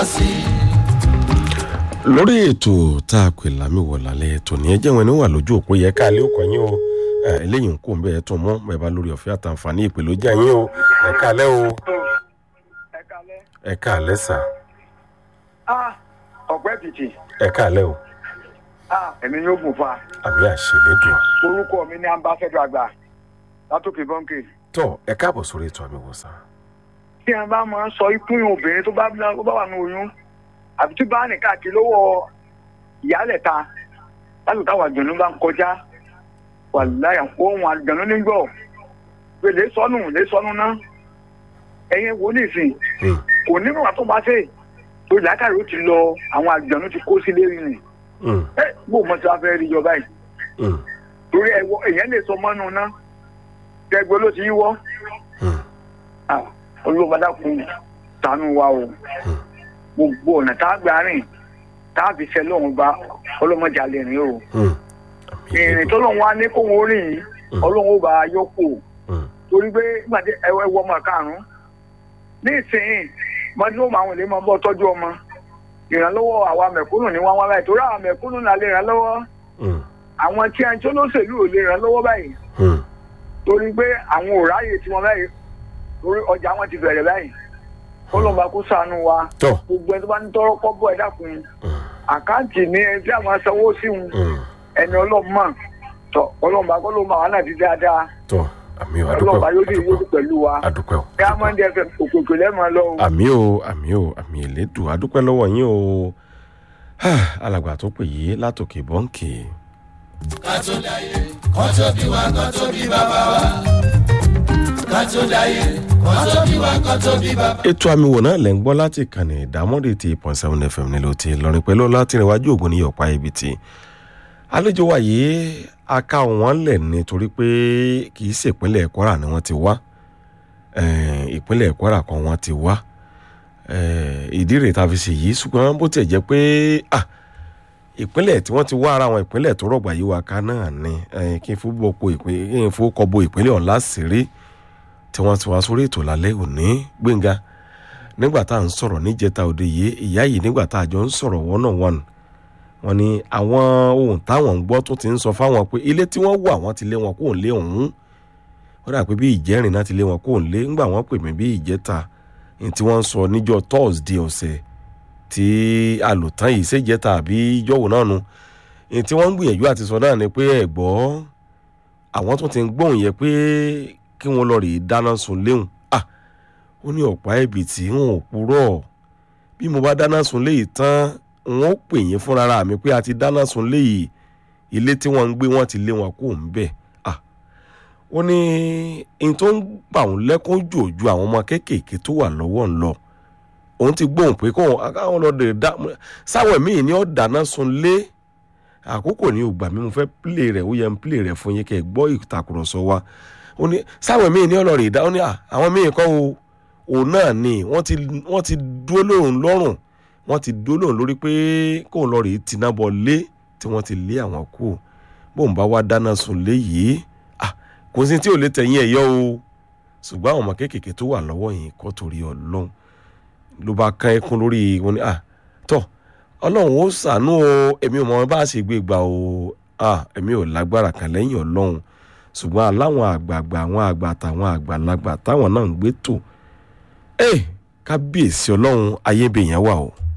lórí ètò tá a pè lámìwọ̀ lálẹ́ ètò ní ẹjẹ́ wọn ni wà lójú òpó yẹ ká lé òkò yín o ẹ, eléyìí ń kó bẹ́ẹ̀ tó mọ́ bẹ́ẹ̀ bá lórí ọ̀fẹ́ àtàǹfààní ìpè ló jẹ́ yín o ẹ káalẹ́ o ẹ kalẹ. ẹ káalẹ́ sà ah ọ̀pẹ́ tìtì ẹ káalẹ́ o ah èmi yóò gùn fa àmì àṣẹlẹ́dùn orúkọ mi ní ambassador àgbà látòkè bọ́ǹkì. tó ẹ káàbọ̀ sórí ètò àmì ìwòsàn tí a bá máa ń sọ ikú yín obìnrin tó bá tó bá wà ní oyún àbí tí bá ní káàkiri lọ́wọ́ ìyálẹ̀ ta láti táwọn àjọ̀nú bá ń kọjá wà láyà ohun àjọ̀nú nígbọ̀ pé lè sọnù lè sọnù ná ẹ̀yin wo ní ìsìn Hmm, kò ní bàbá tó bá ṣe tó làákàrí ó ti lọ àwọn àjọ̀nú ti kó sílé rí ni hmm, ẹ bó o mọ̀ tí wàá fẹ́ rí ìjọba yìí hmm, torí ẹwọ èèyàn lè sọ mọ́nú ná tẹgbẹ́ ló ti yíwọ́ hmm, olùbàdà kún tánú wa o gbogbo ọ̀nà tá a gbà rìn tá a fi ṣe lóhùn gba ọlọ́mọdé alẹ́ rìn o hmm. Àmì ìrìn tó ìlédùn. lóhùn wa ní kó wọn rìn yìí Hmm. ọlọ́run ó bá a yọkù Hmm, torí pé gbàdé ẹwọ ẹwọ ọmọ karùn-ún ní ìsìn mọ́tò àwọn èlé máa bọ́ tọ́jú ọmọ ìrànlọ́wọ́ àwa mẹ̀kúnnù ní wọ́n wá báyìí torí àwọn mẹ̀kúnnù náà lè ràn lọ́wọ́ hmm, àwọn tí a ń tó lóṣèlú ò lè ràn lọ́wọ́ báyìí hmm. torí pé àwọn ò ráyè tí wọn báyìí torí ọjà wọn ti bẹ̀rẹ̀ báyìí kọlọmọba kó ṣàánú wa tó gbogbo ẹni tó bá ń tọrọ kọ́bọ̀ ẹ dákun hmm, àkáǹtì ní ẹni tí a máa sanwó sí wọn hmm. ẹni ọlọ́mọ tọ ọlọ́mọba kọlọmọ àwọn náà ti dáadáa tó àmì ò ọlọ́mọba yóò dé adúpẹ́ yóò pẹ̀lú wa adúpẹ́ o kí a máa ń dẹ fẹ òkòkò lẹ́mọ̀ lọ o. àmì o àmì o àmì ìlédùn adúpẹ́ lọ́wọ́ yín o alàgbà tó pè yí látòkè bọ́ǹkì. ètò àmì wò náà lẹ́ ń gbọ́ láti kànnì ìdámọ́dé ti point seven fm nílò ti lọ́rin pẹ̀lú látìrìnwájú ògùn ní ọ̀pá ibi tí àlejò wa yìí aka wọn lẹ̀ nítorí pé kì í ṣèpínlẹ̀ kwara ni wọ́n ti wá Eh, ìpínlẹ̀ kwara kan wọ́n ti wá Eh, ìdí rèé tá a fi ṣe yìí ṣùgbọ́n bó tiẹ̀ jẹ́ pé ah, ìpínlẹ̀ tí wọ́n ti wá ara wọn ìpínlẹ̀ tó rọ̀gbà yìí wá ká náà ni Eh, kí n fowó po ìpín- kí n fowó kọ bo ìpínlẹ̀ ọ̀hún láṣìírí tí wọ́n ti wá sórí ètò lálẹ́ òní gbẹ̀ngà nígbà tá à ń sọ̀rọ̀ níjẹta òde yìí ìyá yìí nígbà tá a jọ ń sọ̀rọ̀ one on one wọ́n ní àwọn ohun táwọn ń gbọ́ tó ti ń sọ fáwọn pé ilé tí wọ́n wà wọ́n ti lé wọn kó ń lé ọ̀hún wọ́n dà pé bí ìjẹ́rìn náà ti lé wọn kó ń lé ńgbà wọ́n pè mí bí ìjẹta ní tí wọ́n ń sọ níjọ́ thursday ọ̀sẹ̀ tí àlòtán yìí ṣèjẹta àbí ìjọ́wò náà nu ní tí wọ́n ń gbìyànjú àti sọ náà ni pé ẹ̀gbọ́ àwọn tó ti ń gbóhùn yẹ pé kí wọ́n lọ rèé dáná sun léhùn ah ó ní ọ̀pá ẹ̀bì tí wọn ò purọ́ bí mo bá dáná sun léyìí tán wọn ó pè yín fúnra mi pé a ti dáná sun léyìí ilé tí wọ́n ń gbé wọ́n ti lé wọn kó ń bẹ̀ ah ó ní n tó ń bà òun lẹ́kún jòjú àwọn ọmọ kéékèèké tó wà lọ́wọ́ ń lọ òun ti gbóhùn pé kóun káwọn lọ dè dá sáwọn míì ní ó dáná sun lé àkókò ní ògbà mi mo fẹ́ pílè rẹ̀ ó yẹ ń pílè rẹ̀ fún yín kẹ́ ẹ gbọ́ ìtàkùrọ̀sọ wa ó ní sáwọn míì ní ọlọ́rìí dá ó ní à àwọn míì kọ́ o òun náà ni wọ́n ti wọ́n ti dúró lóhùn lọ́rùn wọ́n ti dúró lóhùn lórí pé kóun lọ rèé tiná bọ lé tí wọ́n ti lé àwọn kú bóun bá wá dáná sun lé yìí ah kò sí tí ò lè tẹ̀yìn ẹ̀ yọ o ṣùgbọ́n àwọn ọmọ kéékèèké tó wà lọ́wọ́ yìí kọ́ torí ọlọ́run ló bá kán ẹkún lórí wọn ni ah tọ́ ọlọ́run ó ṣàánú o èmi ò mọ bá a ṣe gbé gbà o ah èmi ò lágbára kan lẹ́yìn ọlọ́run ṣùgbọ́n aláwọn àgbààgbà àwọn àgbà àtàwọn àgbàlagbà táwọn náà ń gbé tò ẹ kábíyèsí ọlọ́run ayébèyàn wà o.